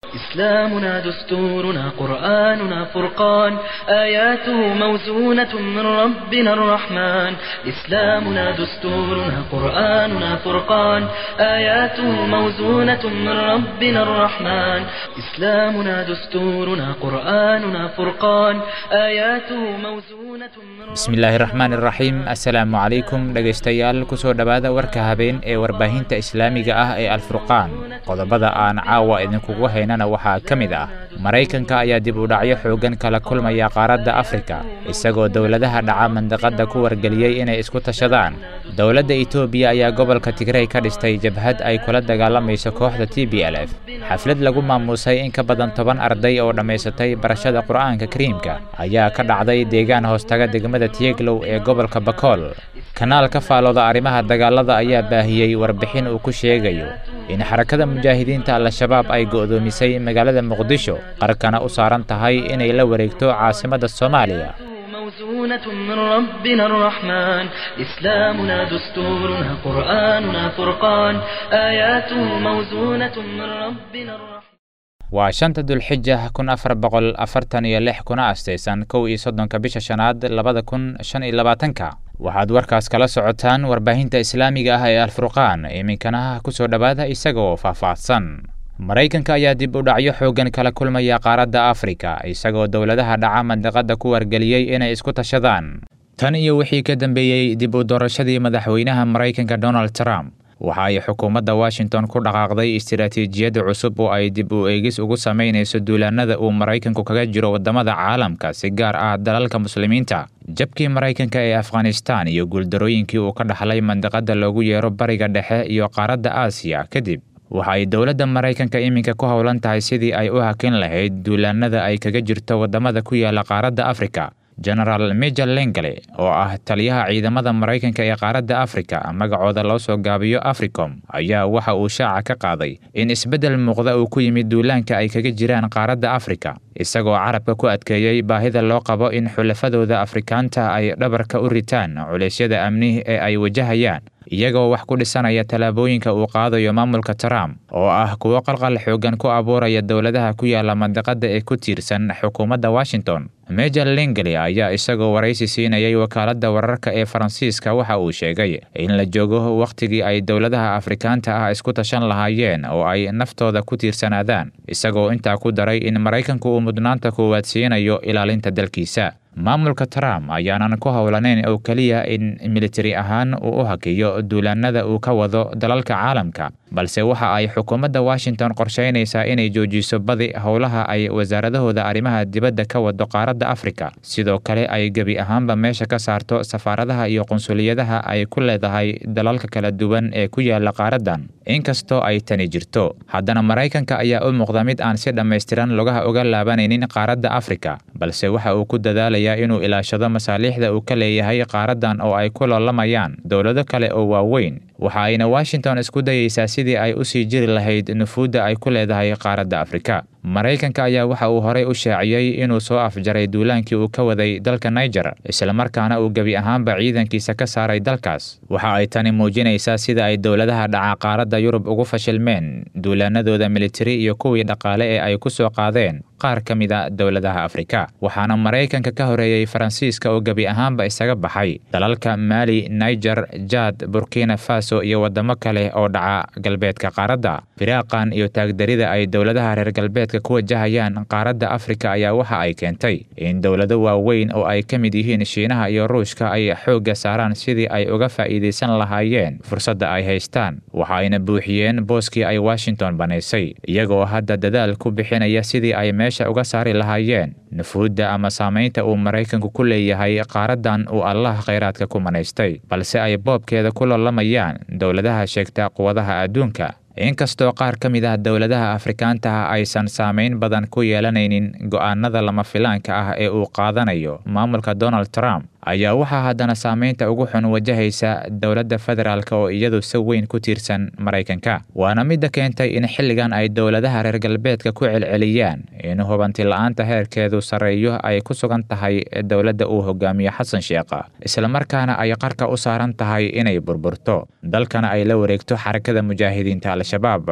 إسلامنا دستورنا قرآننا فرقان آياته موزونة من ربنا الرحمن إسلامنا دستورنا قرآننا فرقان آياته موزونة من ربنا الرحمن إسلامنا دستورنا قرآننا فرقان آياته موزونة من bismillaahi raxmaan iraxiim assalaamu calaykum dhegaystayaal kusoo dhowaada warka habeen ee warbaahinta islaamiga ah ee alfurqaan qodobada aan caawa idinkugu haynana waxaa ka mid ah maraykanka ayaa dib u dhacyo xooggan kala kulmaya qaaradda afrika isagoo dowladaha dhaca mandaqadda ku wargeliyey inay isku tashadaan dowladda etoobiya ayaa gobolka tigrey ka dhistay jabhad ay kula dagaalamayso kooxda t b l f xaflad lagu maamuusay in ka badan toban arday oo dhammaysatay barashada qur'aanka kariimka ayaa ka dhacday deegaan hoostaga degmada tiyeglow ee gobolka bakool kanaal ka faalooda arrimaha dagaalada ayaa baahiyey warbixin uu ku sheegayo in xarakada mujaahidiinta al-shabaab ay go'doomisay magaalada muqdisho qarkana u saaran tahay inay la wareegto caasimadda soomaaliya موزونة من ربنا الرحمن إسلامنا دستورنا قرآننا فرقان آياته موزونة من ربنا الرحمن waa shanta dulxija kun afar boqol afartan iyo lix kuna astaysan kow iyo soddonka bisha shanaad labada kun shan iyo labaatanka waxaad warkaas kala socotaan warbaahinta islaamiga ah ee alfurqaan iminkana kusoo dhowaada isaga oo faahfaahsan maraykanka ayaa dib u dhacyo xooggan kala kulmaya qaaradda afrika isagoo dowladaha dhaca mandaqadda ku wargeliyey inay isku tashadaan tan iyo wixii ka dambeeyey dib u doorashadii madaxweynaha maraykanka donald trump waxa ay xukuumadda washington ku dhaqaaqday istiraatiijiyadda cusub oo ay dib u eegis ugu samaynayso duulaanada uu maraykanku kaga jiro waddamada caalamka si gaar ah dalalka muslimiinta jabkii maraykanka ee afghanistan iyo guuldarooyinkii uu ka dhaxlay mandaqadda loogu yeero bariga dhexe iyo qaaradda aasiya kadib waxa ay dowladda maraykanka iminka ku howlan tahay sidii ay u hakin lahayd duulaanada ay kaga jirto waddamada ku yaala qaaradda afrika genaraal major lengale oo ah taliyaha ciidamada maraykanka ee qaaradda afrika magacooda loo soo gaabiyo africom ayaa waxa uu shaaca ka qaaday in isbeddel muuqda uu ku yimid duulaanka ay kaga jiraan qaaradda afrika isagoo carabka ku adkeeyey baahida loo qabo in xulafadooda afrikaanta ay dhabarka u ritaan culeysyada amni ee ay wajahayaan iyagoo wax ku dhisanaya tallaabooyinka uu qaadayo maamulka trump oo ah kuwo qalqal xooggan ku abuuraya dowladaha ku yaala mandaqadda ee ku tiirsan xukuumadda washington major lingli ayaa isagoo waraysi siinayay wakaaladda wararka ee faransiiska waxa uu sheegay in la joogo wakhtigii ay dowladaha afrikaanta ah isku tashan lahaayeen oo ay naftooda ku tiirsanaadaan isagoo intaa ku daray in maraykanku uu mudnaanta koowaad siinayo ilaalinta dalkiisa maamulka trump ayaanan ku howlanayn oo keliya in militari ahaan uu u hakiyo duulaanada uu ka wado dalalka caalamka balse waxa ay xukuumadda washington qorshaynaysaa inay joojiso badi howlaha ay wasaaradahooda arrimaha dibadda ka wado qaaradda afrika sidoo kale ay gebi ahaanba meesha ka saarto safaaradaha iyo qunsuliyadaha ay ku leedahay dalalka kala duwan ee ku yaala qaaraddan inkastoo ay tani jirto haddana maraykanka ayaa u muuqda mid aan si dhammaystiran lugaha uga laabanaynin qaaradda afrika balse waxa uu ku dadaalayaa inuu ilaashado masaaliixda uu ka leeyahay qaaraddan oo ay ku loolamayaan dowlado kale oo waaweyn waxa ayna washington isku dayeysaa sidii ay u sii jiri lahayd nufuudda ay ku leedahay qaaradda afrika maraykanka ayaa waxa uu horey u shaaciyey inuu soo afjaray duulaankii uu ka waday dalka niger islamarkaana uu gebi ahaanba ciidankiisa ka saaray dalkaas waxa ay tani muujinaysaa sida ay dowladaha dhaca qaaradda yurub ugu fashilmeen duulaanadooda militari iyo kuwii dhaqaale ee ay ku soo qaadeen qaar ka mid a dowladaha afrika waxaana maraykanka ka horeeyey faransiiska oo gebi ahaanba isaga baxay dalalka maali niger jad burkina faso iyo waddamo kale oo dhaca galbeedka qaaradda firaaqan iyo taagdarida ay dowladaha reer galbeedka ku wajahayaan qaaradda afrika ayaa waxa ay keentay in dowlado waaweyn oo ay ka mid yihiin shiinaha iyo ruushka ay xoogga saaraan sidii ay uga faa'iidaysan lahaayeen fursadda ay haystaan waxa ayna buuxiyeen booskii ay washington banaysay iyagoo hadda dadaal ku bixinaya sidii ay meesha uga saari lahaayeen nufuudda ama saamaynta uu maraykanku ku leeyahay qaaraddan uu allah khayraadka ku manaystay balse ay boobkeeda ku loolamayaan dowladaha sheegta quwadaha adduunka inkastoo qaar ka mid ah dowladaha afrikaanta ah aysan saamayn badan ku yeelanaynin go'aanada lama filaanka ah ee uu qaadanayo maamulka donald trump ayaa waxaa haddana saamaynta ugu xun wajahaysa dowladda federaalk oo iyadu si weyn ku tiirsan maraykanka waana midda keentay in xilligan ay dowladaha reer galbeedka ku celceliyaan in hubanti la-aanta heerkeedu sarreeyo ay ku sugan tahay dowladda uu hogaamiyo xasan sheekha islamarkaana ay qarka u saaran tahay inay burburto dalkana ay la wareegto xarakada mujaahidiinta al-shabaab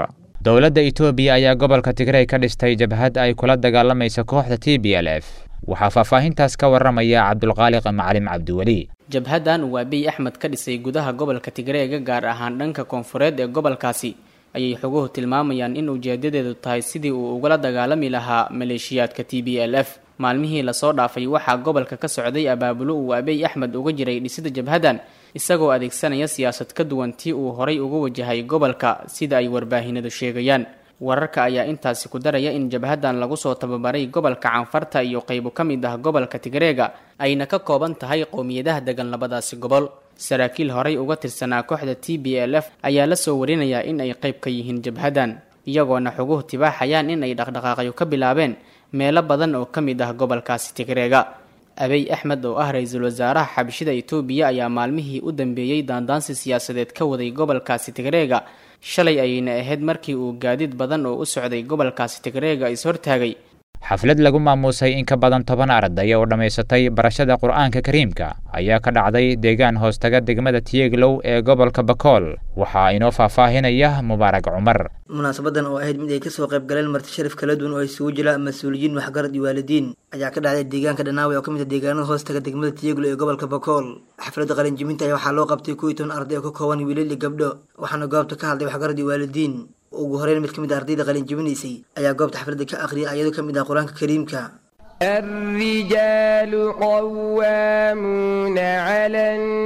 dowladda etoobiya ayaa gobolka tigrey ka dhistay jabhad ay kula dagaalamaysa kooxda t b l f waxaa faahfaahintaas ka waramaya cabdulqaaliq macalin cabdiweli jabhaddan uu abiy axmed ka dhisay gudaha gobolka tigreega gaar ahaan dhanka koonfureed ee gobolkaasi ayay xoguhu tilmaamayaan in ujeedadeedu tahay sidii uu ugala dagaalami lahaa maleeshiyaadka t b l f maalmihii lasoo dhaafay waxaa gobolka ka socday abaabulo uu abiy axmed uga jiray dhisida jabhaddan isagoo adeegsanaya siyaasad ka duwan tii uu horay uga wajahay gobolka sida ay warbaahinadu sheegayaan wararka ayaa intaasi ku daraya in jabhaddan lagu soo tababaray gobolka canfarta iyo qaybo ka mid ah gobolka tigreega ayna ka kooban tahay qowmiyadaha degan labadaasi gobol saraakiil horay uga tirsanaa kooxda t b l f ayaa la soo warinayaa in ay qayb ka yihiin jabhaddan iyagoona xoguhu tibaaxayaan in ay dhaqdhaqaaqyo ka bilaabeen meelo badan oo ka mid ah gobolkaasi tigreega abiy axmed oo ah ra-iisul wasaaraha xabashida etoobiya ayaa maalmihii u dambeeyey daandaansi siyaasadeed ka waday gobolkaasi tigreega shalay ayayna ahayd markii uu gaadiid badan oo u socday gobolkaasi tigreega is-hortaagay xaflad lagu maamuusay in ka badan toban arday oo dhammaysatay barashada qur-aanka kariimka ayaa ka dhacday deegaan hoostaga degmada tiyeglow ee gobolka bakool waxaa inoo faahfaahinaya mubaarag cumar munaasabadan oo ahayd mid ay kasoo qayb galeen marti sharaf kala duwan oo isugu jira mas-uuliyiin waxgarad iyo waalidiin ayaa ka dhacday deegaanka dhanaawe oo ka mid ah deegaanada hoostaga degmada tiyeglow ee gobolka bakool xafladda qalinjibinta ayaa waxaa loo qabtay kuwii toban arday oo ka kooban wiilal iyo gabdho waxaana goobta ka hadlay waxgarad iyo waalidiin ugu horeyn mid ka mid a ardayda qalinjibinaysay ayaa goobta xafladda ka akhriyay ayadoo ka mid ah qur-aanka kariimka الرجال قوامون على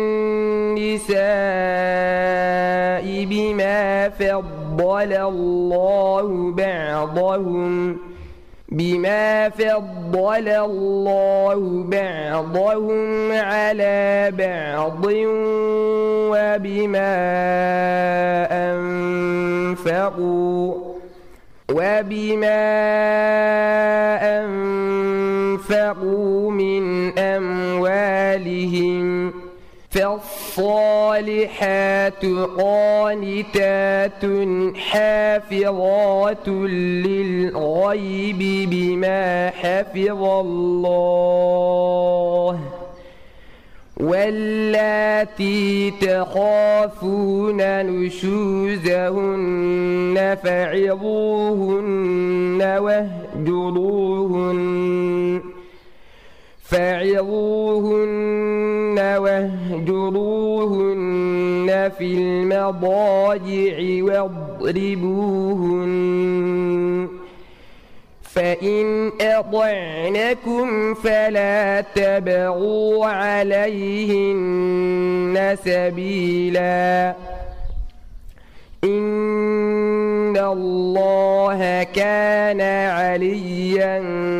النساء بما فضل الله بعضهم بما فضل الله بعضهم على بعض وبما أنفقوا وبما أنفقوا من أموالهم فالصالحات قانتات حافظات للغيب بما حفظ الله واللاتي تخافون نشوزهن فعظوهن واهجروهن فعظوهن واهجروهن في المضاجع واضربوهن فإن أطعنكم فلا تبغوا عليهن سبيلا إن الله كان عليا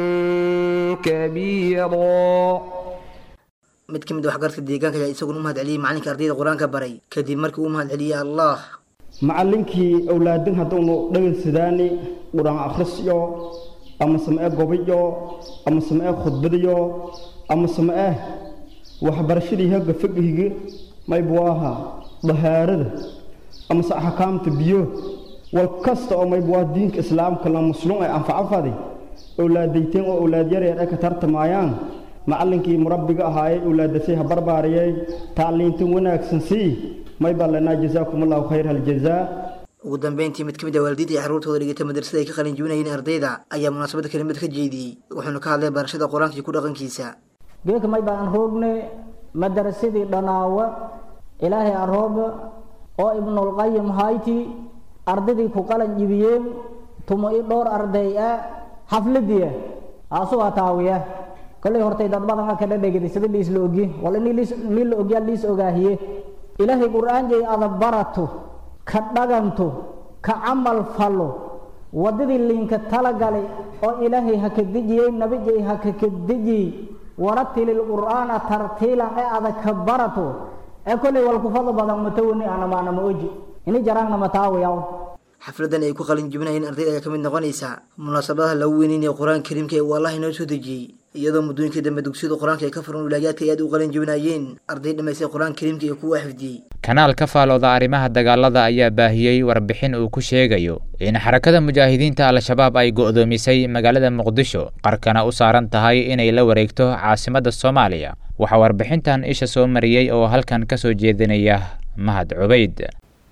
كبيرا mid ka mid a waxgarka deegaanka ayaa isaguna u mahad celiyey macalinka ardayda qur-aanka baray kadib markii uu mahad celiyey allah macallinkii awlaadin hadduunu dhegaysidaani qur-aan akhrisyo ama samee gobiyo ama samee khudbadiyo ama samee waxbarashadii hagga fagihigi maybu ahaa dahaarada amase axkaamta biyo wal kasta oo maybu waa diinka islaamka la muslum ay anfacafadi awlaadayteen oo awlaad yaryar ay ka tartamayaan macallinkii murabbiga ahaayey awlaadasay ha barbaariyey tacliintan wanaagsan sii may baa lanaa jazaakum allahu khayr haljazaa ugu dambeyntii mid ka mid ah waalidiinta iyo carruurtooda dhigata madrasada ay ka qalin jibinayeen ardayda ayaa munaasabadda kelimad ka jeediyey wuxuuna ka hadlay barashada qur-aanka iyo ku dhaqankiisa geedka may baan roogne madarasadii dhanaawa ilaahay arooga oo ibnulqayim hayti ardaydii ku qalan jibiyeen tumo i dhowr arday ah xafladiya aasugaa taawiya kollay hortay dad badan ka dhadhegida sida liis la ogi wal in nin la ogyaa liis ogaahiye ilaahay qur-aanjay ada barato ka dhaganto ka camal falo waddadii liinka talagalay oo ilaahay ha ka dejiyey nabijay ha ka ka dejiyey waratilil qur'aana tartiilan ee ada ka barato ee kollay wal kufada badan matawani anamaana ma oji ini jaraangna mataawayaw xafladan ay ku qalin jibinayeen ardayda ayaa ka mid noqonaysa munaasabadaha lagu weyneynaya qur-aanka kariimka ee uu allah inoo soo dejiyey iyadoo muddooyinkii dambe dugsiyada qur-aanka ay ka furan wilaayaadka ay aad u qalin jibinayeen arday dhammaystay qur-aanka kariimka iyo kuwa xifdiyey kanaal ka faalooda arrimaha dagaalada ayaa baahiyey warbixin uu ku sheegayo in xarakada mujaahidiinta al-shabaab ay go'doomisay magaalada muqdisho qarkana u saaran tahay inay la wareegto caasimadda soomaaliya waxaa warbixintan isha soo mariyey oo halkan ka soo jeedinaya mahad cubayd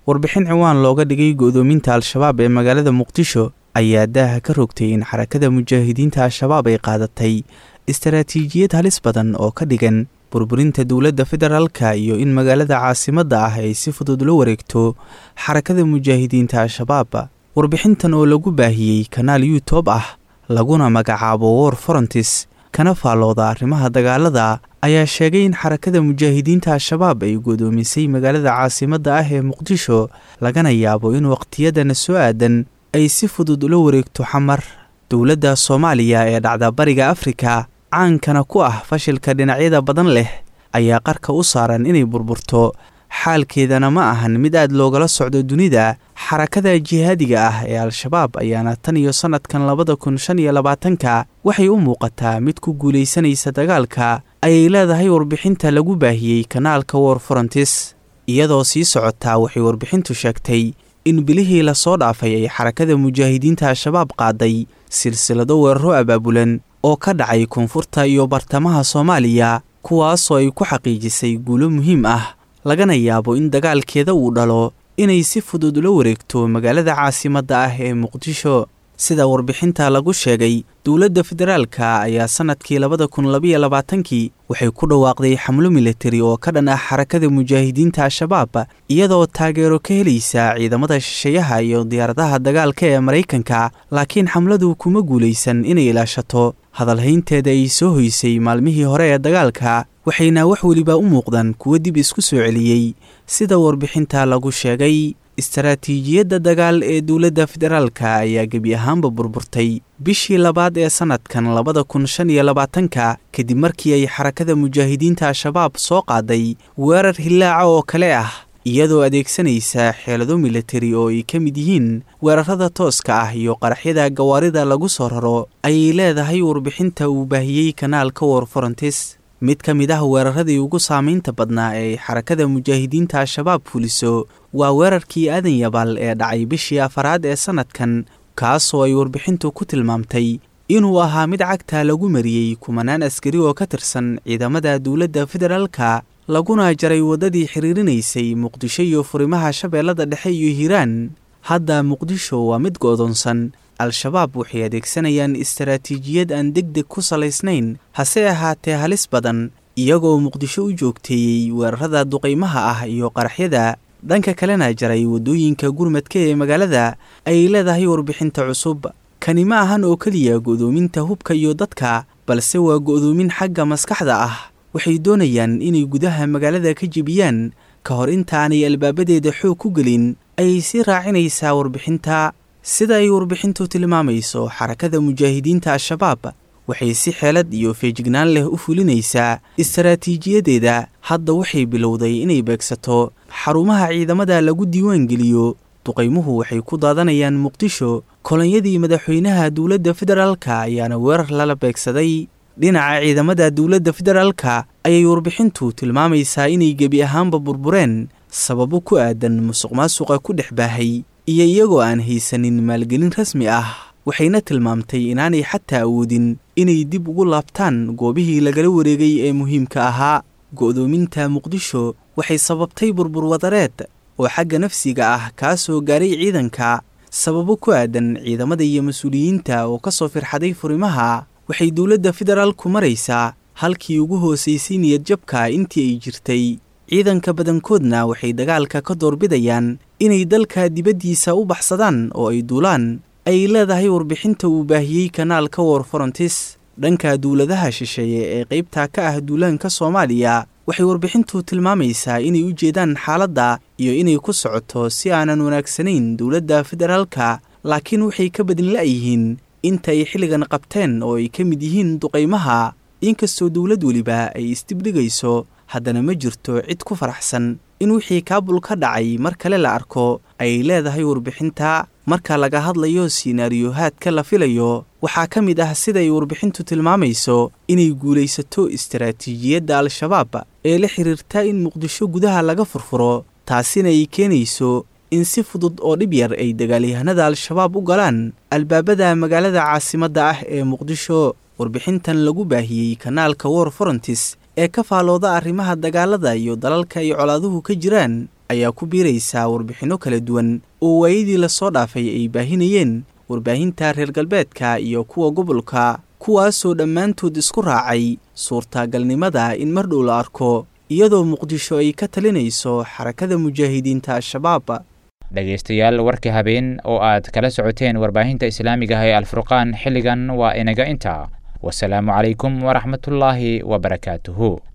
warbixin ciwaan looga dhigay go'doominta al-shabaab ee magaalada muqdisho ayaa daaha ka rogtay in xarakada mujaahidiinta al-shabaab ay qaadatay istaraatiijiyad halis badan oo ka dhigan burburinta dowladda federaalka iyo in magaalada caasimadda ah ay si fudud la wareegto xarakada mujaahidiinta al-shabaab warbixintan oo lagu baahiyey kanaal youtub ah laguna magacaabo war forontis kana faallooda arrimaha dagaalada ayaa sheegay in xarakada mujaahidiinta al-shabaab ay godoomisay magaalada caasimadda ah ee muqdisho lagana yaabo in waqtiyadana soo aadan ay si fudud ula wareegto xamar dowladda soomaaliya ee dhacda bariga afrika caankana ku ah fashilka dhinacyada badan leh ayaa qarka u saaran inay burburto xaalkeedana ma ahan mid aad loogala socdo dunida xarakada jihaadiga ah ee al-shabaab ayaana tan iyo sannadkan labada kun shan iyo labaatanka waxay u muuqataa mid ku guulaysanaysa dagaalka ayay leedahay warbixinta lagu baahiyey kanaalka war forontis iyadoo sii socotaa waxay warbixintu sheegtay in bilihii lasoo dhaafay ay xarakada mujaahidiinta al-shabaab qaaday silsilado weeraro abaabulan oo ka dhacay koonfurta iyo bartamaha soomaaliya kuwaasoo ay ku xaqiijisay guulo muhiim ah lagana yaabo in dagaalkeeda uu dhalo inay si fudud ula wareegto magaalada caasimadda ah ee muqdisho sida warbixinta lagu sheegay dowladda federaalka ayaa sannadkii labada kun labayo labaatankii waxay ku dhawaaqday xamlo militari oo ka dhan ah xarakada mujaahidiinta al-shabaab iyadoo taageero ka helaysa ciidamada shisheeyaha iyo diyaaradaha dagaalka ee maraykanka laakiin xamladu kuma guulaysan inay ilaashato hadalhaynteeda ay soo hoysay maalmihii hore ee dagaalka waxayna wax weliba u muuqdaan kuwo dib isku soo celiyey sida warbixinta lagu sheegay istaraatiijiyadda dagaal ee dowladda federaalka ayaa gebi ahaanba burburtay bishii labaad ee sannadkan labada kun shan iyo labaatanka kadib markii ay xarakada mujaahidiinta al-shabaab soo qaaday weerar hillaaca oo kale ah iyadoo adeegsanaysa xeelado militari oo ay ka mid yihiin weerarada tooska ah iyo qaraxyada gawaarida lagu soo raro ayay leedahay warbixinta uu baahiyey kanaalka war forontis mid ka mid ah weeraradii ugu saamaynta badnaa ee xarakada mujaahidiinta al-shabaab fuliso waa weerarkii aadan yabaal ee dhacay bishii afaraad ee sannadkan kaasoo ay warbixintu ku tilmaamtay inuu ahaa mid cagta lagu mariyey kumanaan askari oo ka tirsan ciidamada dowladda federaalka laguna jaray waddadii xiriirinaysay muqdisho iyo furimaha shabeellada dhexe iyo hiiraan hadda muqdisho waa mid go'doonsan al-shabaab waxay adeegsanayaan istaraatiijiyad aan deg deg ku salaysnayn hase ahaatee halis badan iyagoo muqdisho u joogteeyey weerarada duqaymaha ah iyo qaraxyada dhanka kalena jaray waddooyinka gurmadka ee magaalada ayay leedahay warbixinta cusub kani ma ahan oo keliya go'doominta hubka iyo dadka balse waa go'doomin xagga maskaxda ah waxay doonayaan inay gudaha magaalada ka jebiyaan ka hor intaanay albaabadeeda xoog ku gelin ayay sii raacinaysaa warbixinta sida ay warbixintu tilmaamayso xarakada mujaahidiinta al-shabaab waxay si xeelad iyo feejignaan leh u fulinaysaa istaraatiijiyadeeda hadda waxay bilowday inay beegsato xarumaha ciidamada lagu diiwaan geliyo duqaymuhu waxay ku daadanayaan muqdisho kolonyadii madaxweynaha dowladda federaalka ayaana weerar lala beegsaday dhinaca ciidamada dowladda federaalka ayay warbixintu tilmaamaysaa inay gebi ahaanba burbureen sababo ku aadan musuq maasuqa ku dhex baahay iyo iyagoo aan haysanin maalgelin rasmi ah waxayna tilmaamtay inaanay xataa awoodin inay dib ugu laabtaan goobihii lagala wareegay ee muhiimka ahaa go'doominta muqdisho waxay sababtay burbur wadareed oo xagga nafsiga ah kaa soo gaaray ciidanka sababo ku aadan ciidamada iyo mas-uuliyiinta oo ka soo firxaday furimaha waxay dowladda federaalku maraysaa halkii ugu hoosaysay niyadjabka intii ay jirtay ciidanka badankoodna waxay dagaalka ka doorbidayaan inay dalka dibaddiisa u baxsadaan oo ay duulaan ay leedahay warbixinta uu baahiyey kanaalka war forontis dhanka dowladaha shisheeye ee qaybta ka ah duulaanka soomaaliya waxay warbixintu tilmaamaysaa inay u jeedaan xaaladda iyo inay ku socoto si aanan wanaagsanayn dowladda federaalka laakiin waxay ka badin la'yihiin inta ay xilligan qabteen oo ay ka mid yihiin duqaymaha inkastoo dowlad weliba ay isdibdhigayso haddana ma jirto cid ku faraxsan in wixii kaabul ka dhacay mar kale la arko ayay leedahay warbixinta marka laga hadlayo siinaariyohaadka la filayo waxaa ka mid ah siday warbixintu tilmaamayso inay guulaysato istaraatiijiyadda al-shabaab ee la xiriirta in muqdisho gudaha laga furfuro taasina ay keenayso in si fudud oo dhib yar ay dagaalyahanada al-shabaab u galaan albaabada magaalada caasimadda ah ee muqdisho warbixintan lagu baahiyey kanaalka war forontis ee ka faalooda arrimaha dagaalada iyo dalalka ay colaaduhu ka jiraan ayaa ku biiraysaa warbixinno kala duwan oo waayadii lasoo dhaafay ay baahinayeen warbaahinta reer galbeedka iyo kuwa gobolka kuwaasoo dhammaantood isku raacay suurtagalnimada in mar dhow la arko iyadoo muqdisho ay ka talinayso xarakada mujaahidiinta al-shabaab dhegaystayaal warkii habeen oo aad kala socoteen warbaahinta islaamiga ah ee alfurqaan xilligan waa inaga intaa wasalaamu calaykum waraxmatullaahi wabarakaatuhu